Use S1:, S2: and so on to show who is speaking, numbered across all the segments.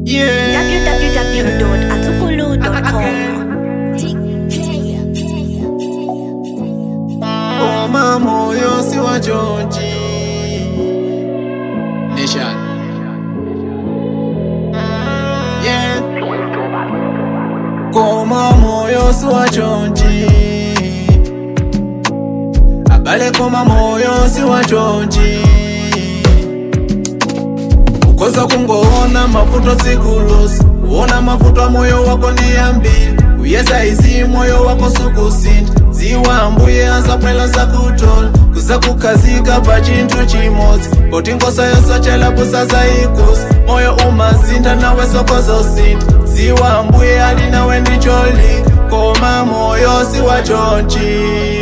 S1: Yeah.
S2: www.atukulu.com.
S1: Koma moyo si wa George. Nation. Yeah. Koma moyo si wa George. Abale koma moyo si wa George. Ukoza kungoona mafuto sikulusi kuona mafuto moyo wako ni ambili kuyesa izi moyo wako sukusinda ziwa mbuye azapwela zakutola kuza kukazika pa chinthu chimodzi poti ngosa yosochela busaza ikusi moyo umazinda nawe sokozosinda ziwa mbuye ali nawe ndicholinga koma moyo si wa chonchi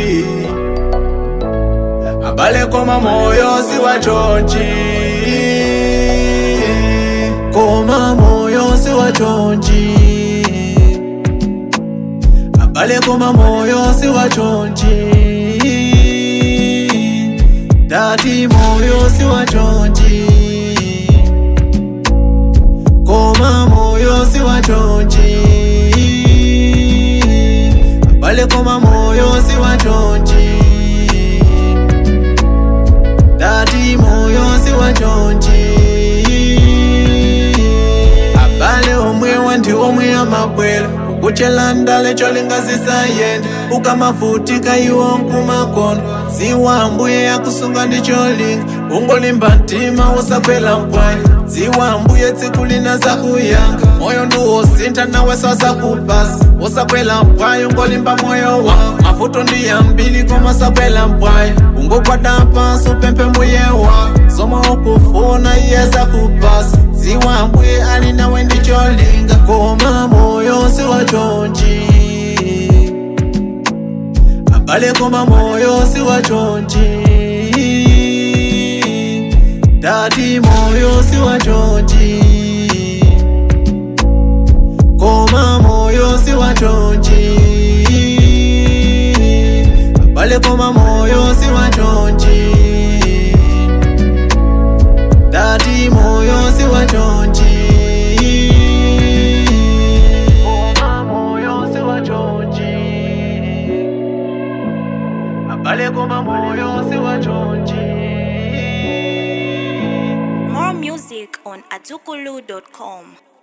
S1: abale koma moyo si wa chonchi koma moyo si wa chonchi abale koma moyo si wa chonchi dati moyo si wa chonchi koma moyo si wa chonchi abale koma moyo si wa chonchi dati moyo si wa chonchi abale omwe wandi omwe amabwela ukuchela ndale cholingazisayenda ukamavutika iwo nkumakono ziwa mbuye yakusunga ndi cholinga ungolimba mtima usakwela mpwayi ziwa mbuye tsiku lina zakuyanga moyo ndiwosintha nawe sasakupasa usakwela mpwayi ungolimba moyo wako mavuto ndi yambili koma sakwela mpwayi ungokwata pansi upemphe mbuye wako zomwe ukufuna iye zakupasa ziwa mbuye ali nawe ndi cholinga koma moyo si wa chonchi abale koma moyo si wa chonchi dati moyo si wa chonchi koma moyo si wa chonchi abale koma moyo si wa chonchi dati moyo si wa chonchi koma moyo si wa chonchi abale koma moyo si wa chonchi
S2: More music on atukulu.com.